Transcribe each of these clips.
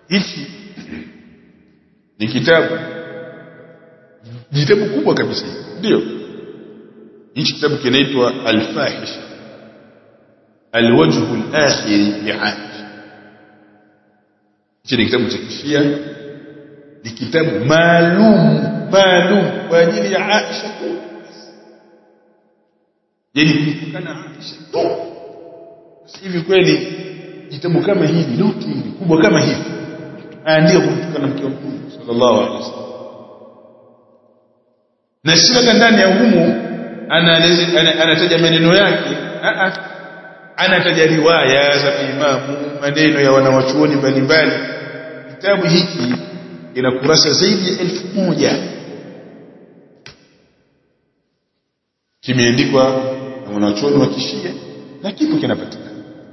hichi ni kitabu kitabu kubwa kabisa ndio hichi kitabu kinaitwa al-fahisha al-wajh al-akhir li'aisha hichi ni kitabu cha kishia ni kitabu maalum maalum kwa ajili ya Aisha tu yani kumtukana Aisha tu hivi kweli kitabu kama hili noti kubwa kama hivi aandika kumtukana mke wa Mtume sallallahu alaihi wasallam na sio ndani ya humu anataja maneno yake anataja riwaya za imamu maneno ya wanawachuoni mbalimbali kitabu hiki kina kurasa zaidi ya elfu moja kimeandikwa na wanachuoni wa kishia na kipo kinapatikana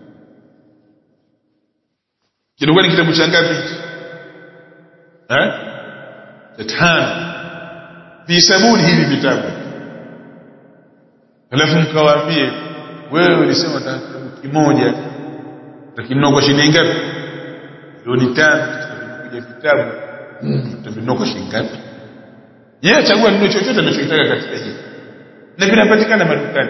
kinakuwa ni kitabu cha ngapi eh cha tano visabuni hivi vitabu alafu mkawaambie wewe ulisema kitabu kimoja utakinunua kwa shilingi ngapi milioni tano tutakuja vitabu utavinunua kwa shilingi ngapi yeye achagua ndio chochote anachotaka katika hii na vinapatikana madukani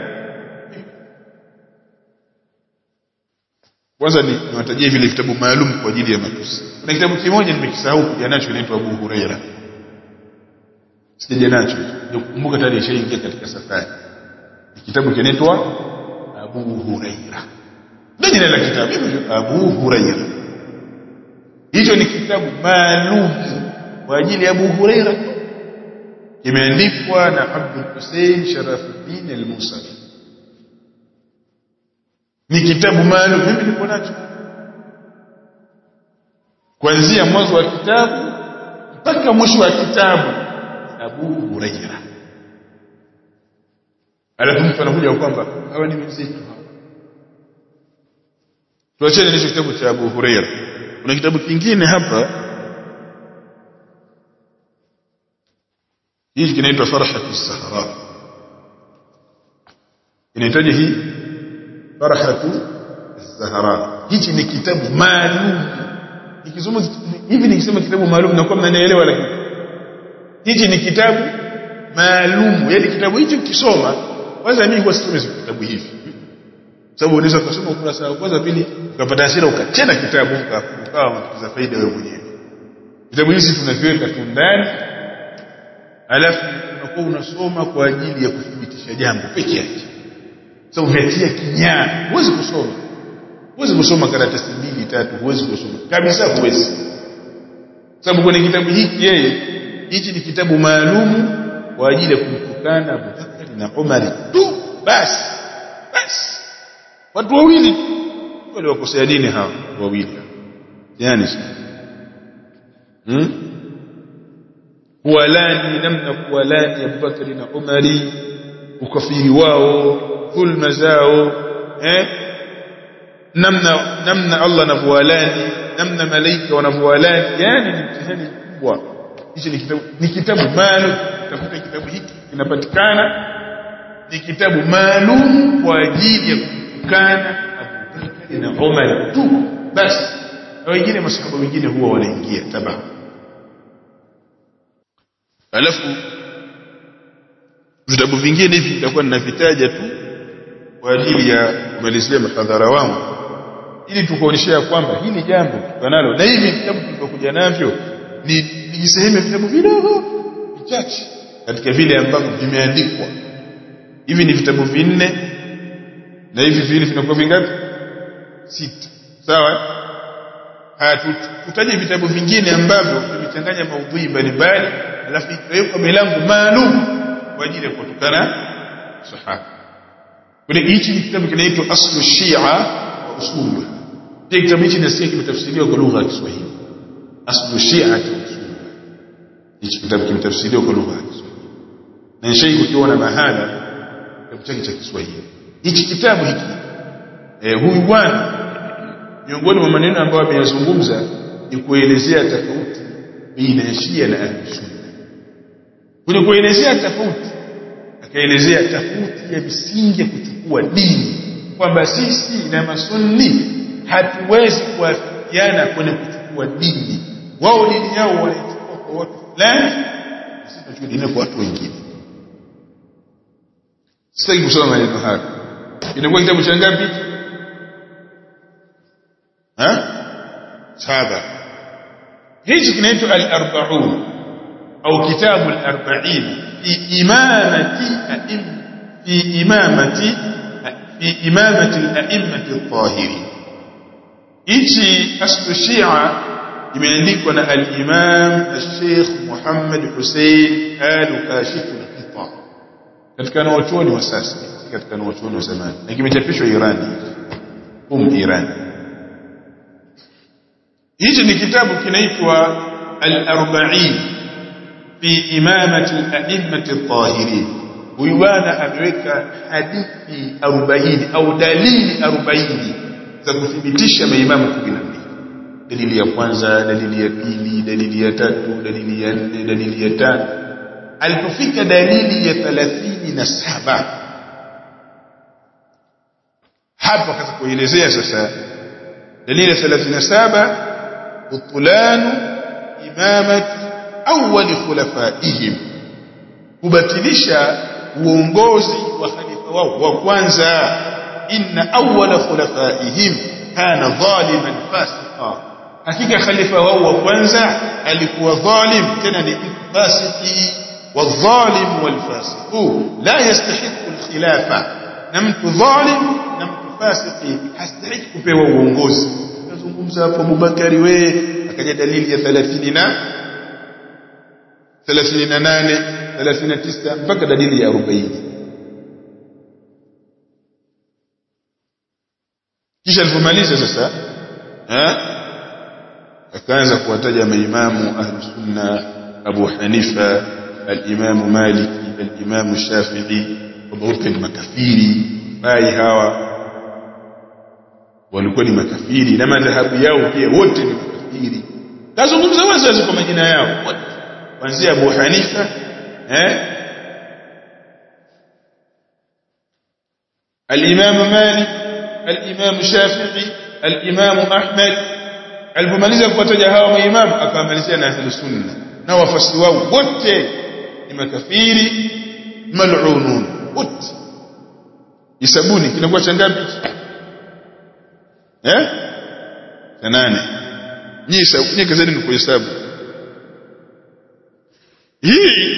kwanza ni niwatajie vile vitabu maalum kwa ajili ya matusi kuna kitabu kimoja nimekisahau kuja nacho kinaitwa Abu Huraira sija nacho nikumbuka tayari ishaingia katika safari kitabu kinaitwa Abu Huraira ndio jina la kitabu Abu Huraira hicho ni kitabu maalum kwa ajili ya Abu Huraira kimeandikwa na Abdul Hussein Sharafuddin al-Musawi ni kitabu maalum mimi niko nacho kuanzia mwanzo wa kitabu mpaka mwisho wa kitabu Abu Huraira alafu mtu anakuja kwamba hawa ni wenzetu tuachane na kitabu cha Abu Huraira kuna kitabu kingine hapa hii kinaitwa Farhatu Sahara inahitaji hii Farhatu Sahara hichi ni kitabu maalum nikisoma hivi nikisema kitabu maalum na kwa mnanielewa lakini hichi ni kitabu maalum yaani kitabu hichi ukisoma kwanza mimi huwa sisomi vitabu hivi sababu unaweza kusoma ukurasa wa kwanza pili ukapata hasira ukachena kitabu ukawa unakiza faida wewe mwenyewe vitabu hivi tunaviweka tu ndani alafu unakuwa unasoma kwa ajili ya kuthibitisha jambo peke yake sababu umetia kinyaa huwezi kusoma huwezi kusoma karatasi mbili tatu huwezi kusoma kabisa huwezi sababu kwenye kitabu hiki yeye hichi ni kitabu maalumu kwa ajili ya kumtukana Abubakar na Umar tu basi basi watu wawili wale wakosea dini hawa wawili yani hmm? kuwalani namna kuwalani Abubakar na Umari ukafiri wao dhulma zao eh namna namna Allah anavyoalani namna malaika wanavyoalani yani ni mtihani mkubwa hichi ni kitabu ni kitabu maalum tafuta kitabu hiki kinapatikana ni kitabu maalum kwa ajili ya kutukana Abubakar na Umar tu basi na wengine masahaba wengine huwa wanaingia tabaa alafu vitabu vingine hivi nitakuwa ninavitaja tu kwa ajili ya kumalizia mahadhara wangu ili tukuonyeshea kwamba hili jambo tukanalo na hivi vitabu tulivyokuja navyo ni ni sehemu ya vitabu vidogo vichache katika vile ambavyo vimeandikwa hivi ni vitabu vinne na hivi vile vinakuwa vingapi sita sawa haya tutaje vitabu vingine ambavyo vimechanganya maudhui mbalimbali alafu ikawekwa milango maalum kwa ajili ya kutukana sahaba kule hichi ni kitabu kinaitwa aslu shia wa usulu pia kitabu hichi nasikia kimetafsiriwa kwa lugha ya Kiswahili aslu shia wa usulu hichi kitabu kimetafsiriwa kwa lugha ya Kiswahili na nishai kukiona mahala kitabu chake cha Kiswahili hichi kitabu hiki eh, huyu bwana miongoni mwa maneno ambayo ameyazungumza ni kuelezea tofauti baina ya Shia na Ahlus Sunna kwenye kuelezea tofauti akaelezea tofauti ya misingi ya kuchukua dini kwamba sisi na masunni hatuwezi kuafikiana kwenye kuchukua kuwa dini wao dini yao wanaichukua kwa watu fulani sisi tunachukua dini kwa watu wengine sitaki kusoma maneno haya inakuwa kitabu cha ngapi ha saba hichi kinaitwa al-arba'un au kitabu al-arba'in fi imamati a'im fi imamati fi imamati al-a'immati al-tahirin hichi aslu shia imeandikwa na al-imam al-sheikh Muhammad Hussein al-Kashif al-Qita katika wanachuoni wa sasa katika wanachuoni wa zamani na kimechapishwa Irani um Irani hichi ni kitabu kinaitwa al-arba'in fi imamati al-a'immati at-tahirin huyu bwana ameweka hadithi 40 au dalili 40 za kuthibitisha maimamu 12 dalili ya kwanza dalili ya pili dalili ya tatu dalili ya nne dalili ya tano alipofika dalili ya 37 hapa kaza kuelezea sasa dalili ya 37 butulanu imamati awwal khulafaihim kubatilisha uongozi wa khalifa wao wa kwanza inna awwala khulafaihim kana zaliman fasiqa hakika khalifa wao wa kwanza alikuwa zalim tena ni fasiki والظالم والفاسق لا يستحق الخلافه na mtu zalim na mtu fasiki hastahiki kupewa uongozi nazungumza hapo Abubakari we akaja dalili ya 30 na 38 39 mpaka dalili ya 40 kisha alipomaliza sasa eh akaanza kuwataja maimamu ahlus sunna Abu Hanifa al-Imam Malik al-Imam Shafi'i wote ni makafiri bai hawa walikuwa ni makafiri na madhahabu yao pia wote ni makafiri tazungumza wazi wazi kwa majina yao wote kuanzia Abu Hanifa eh al-Imam Malik al-Imam Shafi'i al-Imam Ahmad alipomaliza kuwataja hawa maimamu akamalizia na ahlus sunna na wafasi wao wote ni makafiri mal'unun wote isabuni kinakuwa cha ngapi eh cha nane nyinyi nyinyi kazeni ni kuhesabu hii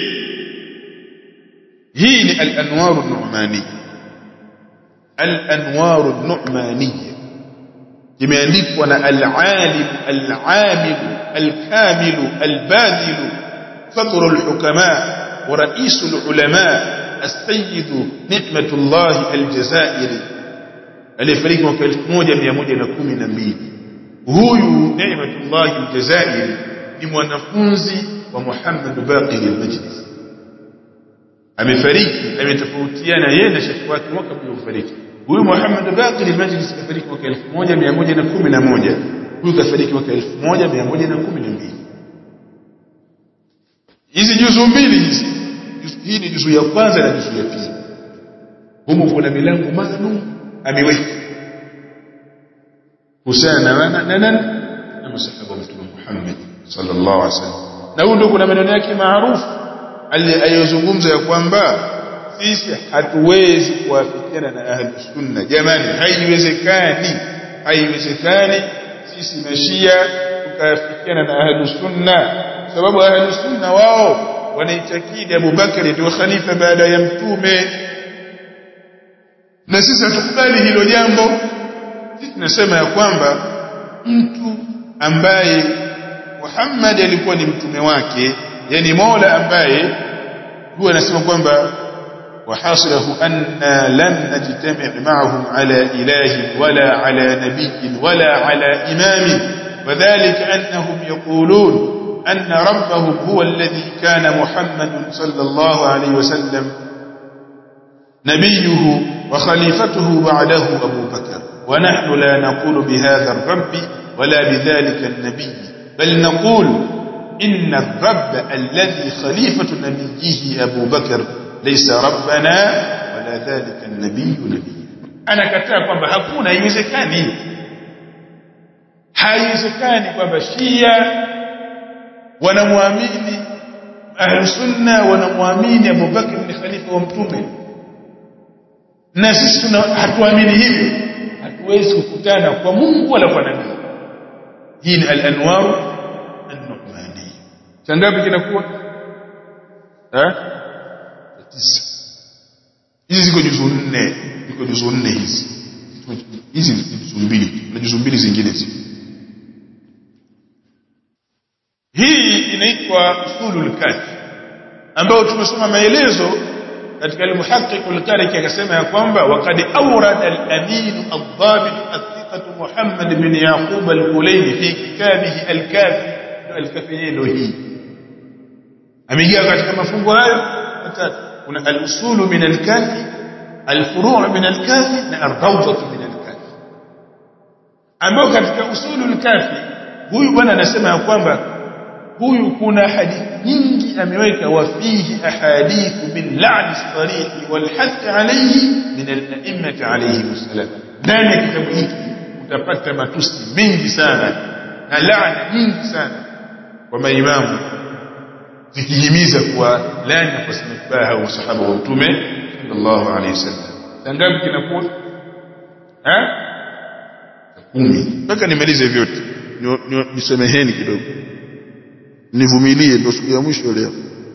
hii ni al-anwar an-nu'maniyya al-anwar an-nu'maniyya imeandikwa na al-alim al-amil al-kamil al-badil فطر الحكماء ورئيس العلماء السيد نعمة الله الجزائري aliyefariki mwaka 1112 huyu Ni'matullah al-Jazairi ni mwanafunzi wa Muhammad Baqir al-Majlis amefariki ametofautiana yeye na shekhi wake mwaka kabla kufariki huyu Muhammad Baqir al-Majlis kafariki mwaka 1111 huyu kafariki mwaka 1112 hizi juzu mbili hizi hii ni juzu ya kwanza na juzu ya pili humu kuna milango maalum ameweka kuhusiana na na na masahaba wa mtume Muhammad sallallahu alaihi wasallam na huyo ndio kuna maneno yake maarufu aliyozungumza ya kwamba sisi hatuwezi kuwafikiana na ahli sunna jamani haiwezekani haiwezekani sisi mashia tukafikiana na ahli sunna sababu ahli sunna wao wanaitakidi Abu Bakari ndio khalifa baada ya mtume na sisi hatukubali hilo jambo sisi tunasema ya kwamba mtu ambaye Muhammad alikuwa ni mtume wake yani Mola ambaye huwa anasema kwamba وحاصله أننا لم نجتمع معهم على إله ولا على نبي ولا على إمام وذلك أنهم يقولون أن ربهم هو الذي كان محمد صلى الله عليه وسلم نبيه وخليفته بعده أبو بكر ونحن لا نقول بهذا الرب ولا بذلك النبي بل نقول إن الرب الذي خليفة نبيه أبو بكر ليس ربنا ولا ذلك النبي نبي أنا كتاب kwamba hakuna haiwezekani haiwezekani kwamba Shia wanamwamini Ahlusunna wanamwamini Abu Bakr ni khalifa wa Mtume na sisi tuna hatuamini hivyo hatuwezi kukutana kwa Mungu wala kwa nabii hii ni al-anwar an-nu'mani changapi kinakuwa eh tisa hizi ziko juzu nne ziko juzu nne hizi hizi ni juzu mbili na juzu mbili zingine hizi hii inaitwa usulul kafi ambayo tumesoma maelezo katika al-muhaqqiq al-kariki akasema ya kwamba waqad awrada al-amin ad-dhabit athiqat Muhammad bin Yaqub al-Kulayni fi kitabihi al-kafi al-kafi ndio hii ameingia katika mafungo hayo matatu kuna al-usulu min al-kafi al-furu' min al-kafi na ar-rawdatu min al-kafi ambao katika usulu al-kafi huyu bwana anasema ya kwamba huyu kuna hadithi nyingi ameweka wafihi ahadithu min la'ni sarih wal hath alayhi min al-a'immati alayhi wasallam ndani ya kitabu hiki utapata matusi mengi sana na laana nyingi sana kwa maimamu zikihimiza kuwa laana kwa sinabaha wa sahaba wa mtume sallallahu alayhi wasallam tangapi kinakuwa eh kumi mpaka nimalize vyote nisemeheni kidogo nivumilie ndio siku ya mwisho leo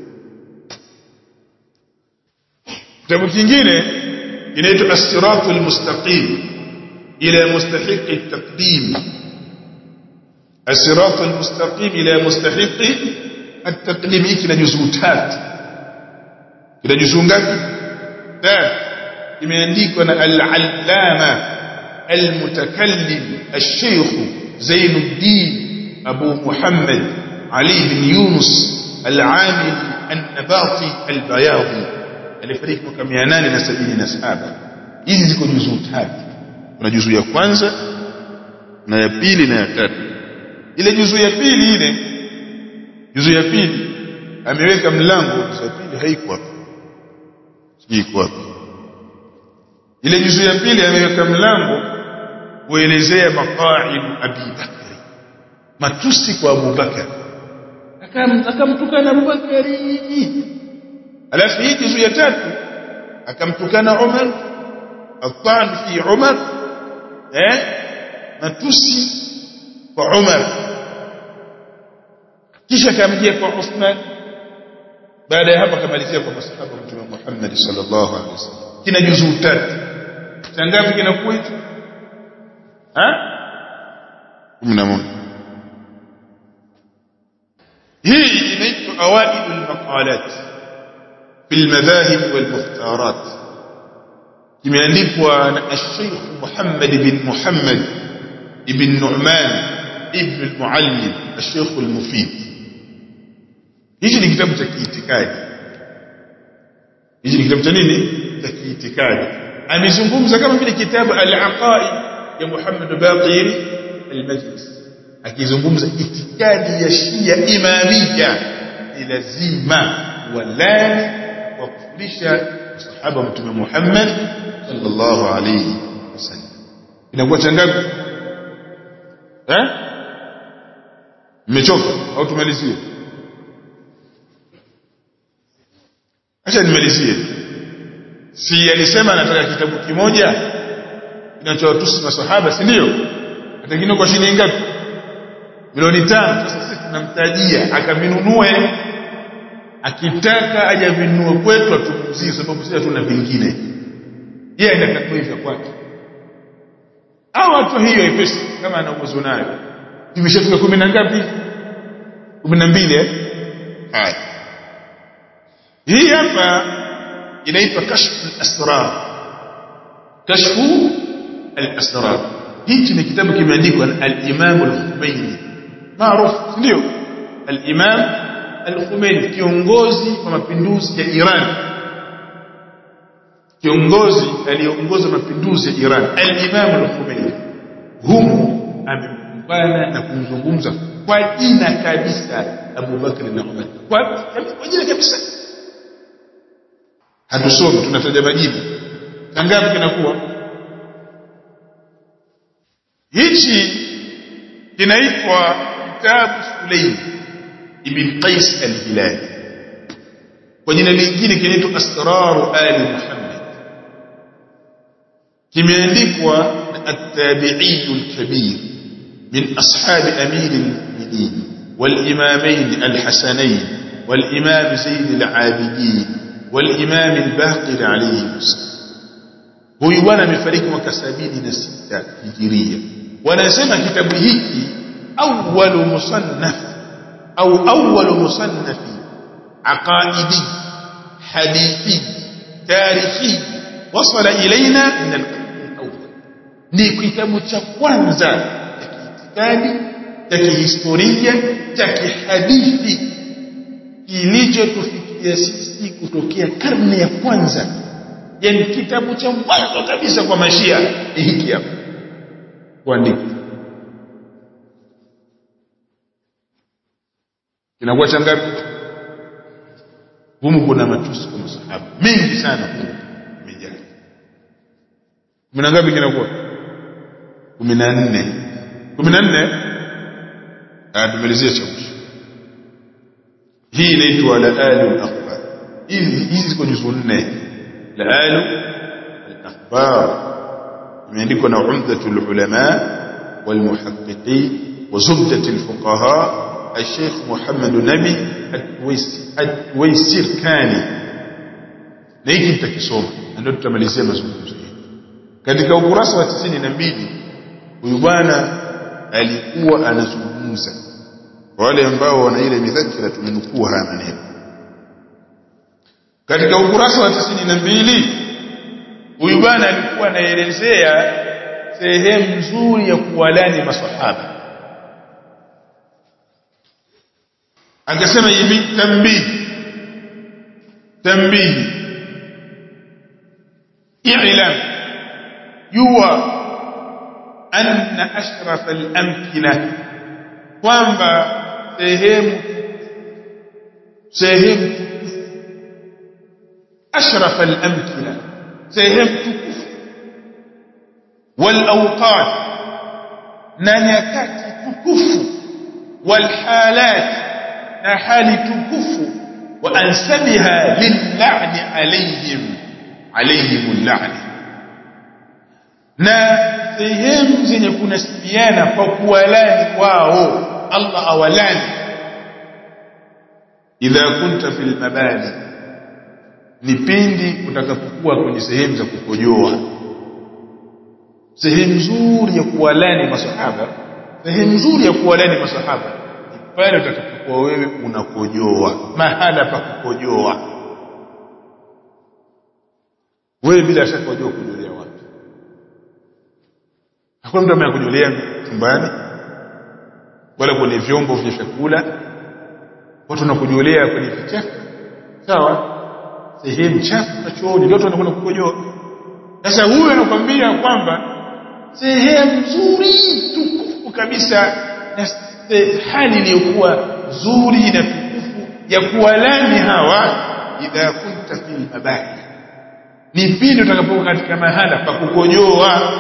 kitabu kingine inaitwa as-siratul mustaqim ila mustahiq at-taqdim as-siratul mustaqim ila mustahiq at-taqdim hiki na juzuu tatu kila juzuu ngapi tatu imeandikwa na al-allama al-mutakallim al-shaykh Zainuddin Abu Muhammad علي بن يونس العامل النباطي البياضي alifariki mwaka 877 hizi ziko juzuu tatu kuna juzuu ya kwanza na ya pili na ya tatu ile juzuu ya pili ile juzuu ya pili ameweka mlango juzuu ya pili haiko hapo sijui iko wapi ile juzuu ya pili ameweka mlango kuelezea maqaid Abi Bakri matusi kwa Abu Bakari akamtukana Abubakari alafu hii juzu ya tatu akamtukana Umar atan fi Umar eh matusi kwa Umar kisha akamjia kwa Uthman baada ya hapo akamalizia kwa masahaba wa Mtume Muhammad sallallahu alaihi wasallam kina juzu tatu tangapi kinakuwa hicho ha 11 hii inaitwa awaidul maqalat fil madhahib wal mukhtarat kimeandikwa na al-Sheikh Muhammad bin Muhammad ibn Nu'man ibn al-Muallim al-Sheikh al-Mufid hichi ni kitabu cha kiitikadi hichi ni kitabu cha nini cha kiitikadi amezungumza kama vile kitabu al-Aqaid ya Muhammad Baqir al-Majlis akizungumza itikadi ya Shia imamia ni lazima walani wa kufundisha sahaba wa mtume Muhammad sallallahu alayhi wasallam inakuwa changapi eh mmechoka au tumalizie acha nimalizie si alisema anataka kitabu kimoja kinachowatusi masahaba si ndio atengine kwa shilingi ngapi milioni tano sasa sisi tunamtajia akavinunue akitaka aje vinunue kwetu atumuzie sababu sisi hatuna vingine yeye anataka hivyo kwake au watu hiyo ipesi kama ana uwezo nayo tumeshafika kumi na ngapi kumi na mbili eh haya hii hapa inaitwa kashfu al-asrar kashfu al-asrar hichi ni kitabu kimeandikwa na al-Imam al-Khomeini maarufu ndio al-Imam al-Khomeini kiongozi wa mapinduzi ya Iran kiongozi aliongoza mapinduzi ya Iran al-Imam al-Khomeini humu amekumbana na kumzungumza kwa jina kabisa Abu Bakr na Umar kwa kwa jina kabisa hatusomi tunataja majina tangapi kinakuwa hichi kinaitwa kitabu Sulaim ibn Qais al-Hilali kwa jina lingine kinaitwa Asraru Ali Muhammad kimeandikwa na at-tabi'i al-kabir min ashab amir al-mu'minin wal-imamain al-hasanain wal-imam Zayn al-Abidin wal-imam al-Baqir alayhi huyu bwana amefariki mwaka 76 hijiria wanasema kitabu hiki awwalu musannaf au awwalu musannafi aqaidi hadithi tarihi wasala ilaina min al-qarn al-awwal ni kitabu cha kwanza cha kiitikadi cha kihistoria cha kihadithi kilichotufikia sisi kutokea karne ya kwanza yani kitabu cha mwanzo kabisa kwa mashia ni hiki hapa kuandika kinakuwa cha ngapi humu kuna matusi kwa masahaba mengi sana humu imejaa kumi na ngapi kinakuwa kumi na nne kumi na nne tumalizie cha mwisho hii inaitwa laalu al-akhbar hizi hizi ziko juzu nne laalu al-akhbar imeandikwa na umdatul ulama wal muhaqqiqin wa zubdat al-fuqaha الشيخ محمد نبي الويسير كاني na hiki nitakisoma na ndio tutamalizia mazungumzo yetu katika ukurasa wa 92 huyu bwana alikuwa anazungumza kwa wale ambao wana ile midhakira tumenukuu haya maneno katika ukurasa wa 92 huyu bwana alikuwa anaelezea sehemu nzuri ya kuwalani maswahaba akasema hivi tambihi tambihi i'lam jua anna ashraf al-amkina kwamba sehemu sehemu ashraf al-amkina sehemu tukufu wal awqat na nyakati tukufu wal halat na hali tukufu wa ansabiha lil'ani alayhim alayhim al'ani na sehemu zenye kunasibiana kwa kuwalani wao Allah awalani idha kunta fil mabani ni pindi utakapokuwa kwenye sehemu za kukojoa sehemu nzuri ya kuwalani masahaba sehemu nzuri ya kuwalani masahaba pale utakapokuwa wewe unakojoa mahala pa kukojoa wewe bila shaka wajua kujolea wapi hakuna mtu ambaye kujolea chumbani wala kwenye vyombo vya chakula watu wanakujolea kwenye vichafu sawa sehemu chafu na chooni ndio watu wanakwenda kukojoa sasa huyu anakuambia kwamba sehemu nzuri tukufu kabisa na hali iliyokuwa nzuri na tukufu ya kuwalani hawa idha kunta fil mabani ni pindi utakapokuwa katika mahala pa kukojoa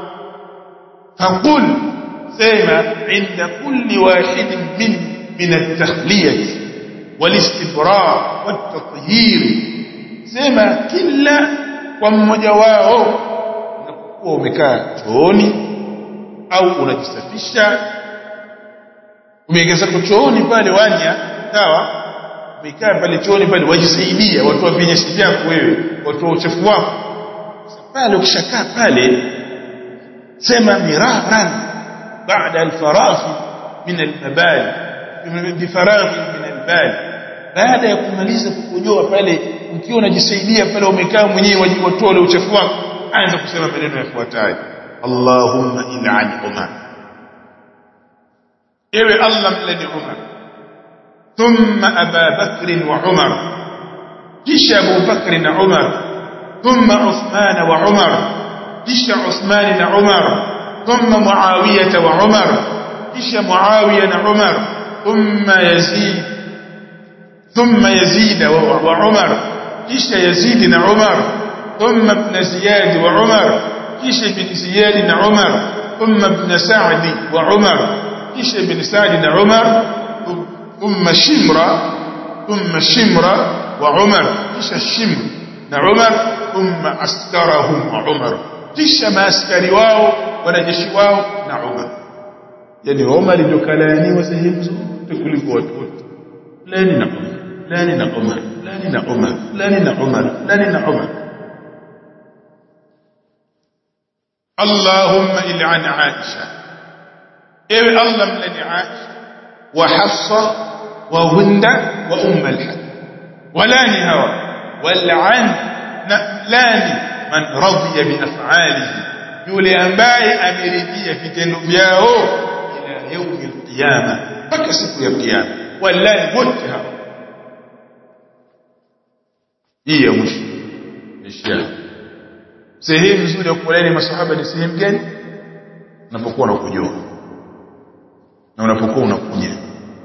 faqul sema inda kulli wahidin min min at-takhliyah wal-istibra' wat-tathhir sema kila kwa mmoja wao unapokuwa umekaa chooni au unajisafisha umeegeza chooni pale wanya sawa umekaa pale chooni pale wajisaidia watu wa vinyesi vyako wewe watu wa uchafu wako pale ukishakaa pale sema miraran baada alfaragh min albal bifaragh min albal baada ya kumaliza kukojoa pale ukiwa unajisaidia pale umekaa mwenyewe watoa ule uchafu wako anza kusema maneno yafuatayo Allahumma il'an Umar ewe Allah mlani Umar thumma Aba Bakr wa Umar kisha Abu Bakr na Umar thumma Uthman wa Umar kisha Uthman na Umar thumma Muawiya wa Umar kisha Muawiya na Umar thumma Yazid thumma Yazid wa Umar kisha Yazid na Umar thumma ibn Ziyad wa Umar kisha ibn Ziyad na Umar thumma ibn Sa'd wa Umar kisha ibn Sa'd na Umar thumma Shimra thumma Shimra wa Umar kisha Shimr na Umar thumma askarahum wa Umar kisha maaskari wao wanajeshi wao na Umar yani Umar ndio kalaaniwa sehemu zote kuliko watu wote fulani na Umar fulani na Umar fulani na Umar fulani na Umar fulani na Umar Allahumma il'an Aisha ewe Allah mlani Aisha wa Hafsa wa Hunda wa Umm al-Hakam walani hawa wal'an na lani man radiya bi af'alihi yule ambaye ameridhia vitendo vyao ila yaumi al-qiyama mpaka siku ya kiyama wallahi wote hawa hii ya mwisho ishia sehemu nzuri ya kuwalani masahaba ni sehemu gani unapokuwa unakujua na unapokuwa unakunya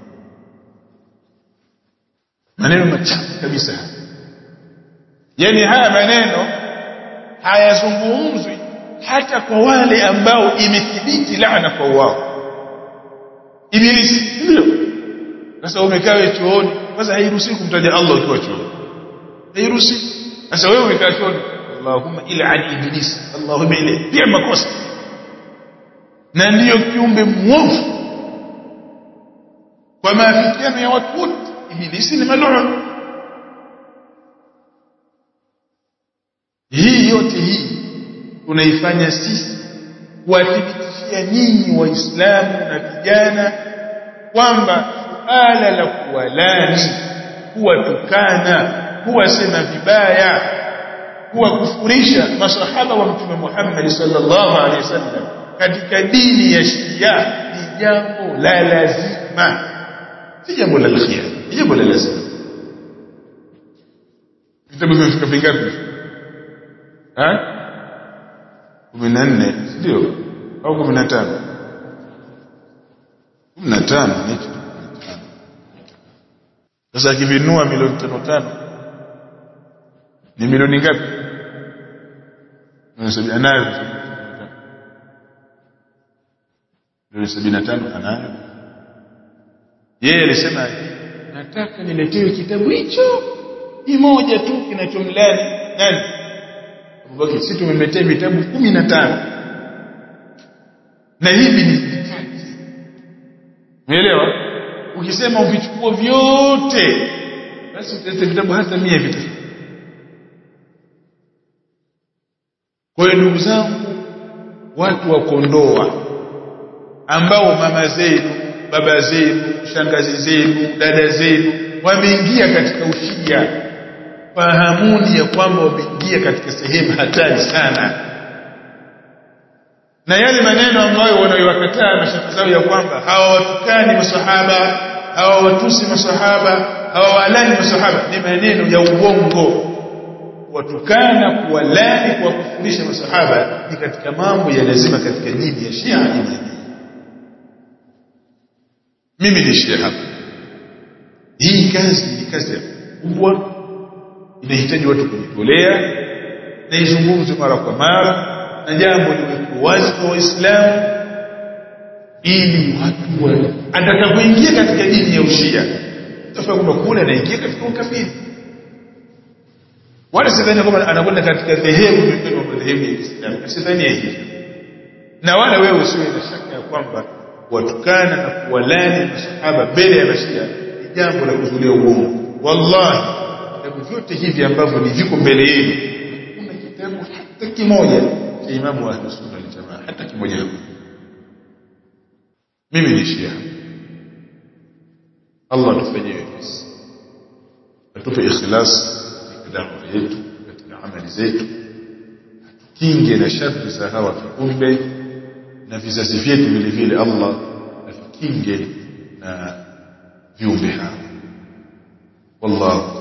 maneno machafu kabisa yani haya maneno hayazungumzwi hata kwa wale ambao imethibiti laana kwa wao ibilisi ndio sasa umekaa chooni kwanza hairuhusi kumtaja Allah ukiwa chooni hairuhusi sasa wewe umekaa chooni Allahumma il'an iblis Allahumma ile pia makosa na ndiyo kiumbe mwovu kwa maafikiano ya watu wote ibilisi ni mal'un hii yote hii tunaifanya sisi kuwathibitishia nyinyi waislamu na vijana kwamba suala la kuwalani kuwatukana kuwasema vibaya kuwakufurisha masahaba wa mtume Muhammad sallallahu alaihi wasallam katika dini ya Shia ni jambo la lazima si jambo la khiyar ni jambo la lazima vitabu vimefika vingapi ha 14 ndio au 15 15 hicho sasa akivinua milioni tano tano ni milioni ngapi milioni anayo milioni sabini na tano anayo yeye alisema nataka niletewe kitabu hicho kimoja tu kinachomlani nani Abubakar sisi tumemletea vitabu kumi na tano na hivi ni vichache umeelewa ukisema uvichukua vyote basi utaleta vitabu hata mia vita kwa hiyo ndugu zangu watu wa Kondoa ambao mama zenu baba zenu shangazi zenu dada zenu wameingia katika ushia fahamuni ya kwamba wameingia katika sehemu hatari sana na yale maneno ambayo wanayowakataa mashaka zao ya kwamba hawawatukani masahaba hawawatusi masahaba hawawalani masahaba ni maneno ya uongo watukana kuwalani kuwakufurisha masahaba ni katika mambo ya lazima katika dini ya Shia imani mimi ni Shia hapa hii kazi ni kazi kubwa inahitaji watu kujitolea na izungumzwe mara kwa mara na jambo liwekwe wazi kwa waislamu ili watu wa atakapoingia katika dini ya ushia tafaa kwamba kule anaingia katika ukafiri wala sidhani kwamba anakwenda katika dhehebu miongoni mwa madhehebu ya Kiislamu sidhani hivyo na wala wewe usiwe na shaka ya kwamba watukana na kuwalani masahaba mbele ya mashia ni jambo la kuzulia uongo wallahi vitabu vyote hivi ambavyo ni viko mbele yenu kuna kitabu hata kimoja cha imamu wa ahlus sunna wal jamaa hata kimoja mimi ni shia Allah atufanyie wepesi atupe ikhlas katika dawa yetu katika amali zetu atukinge na shari za hawa viumbe na vizazi vyetu vile vile Allah atukinge na viumbe hawa wallahu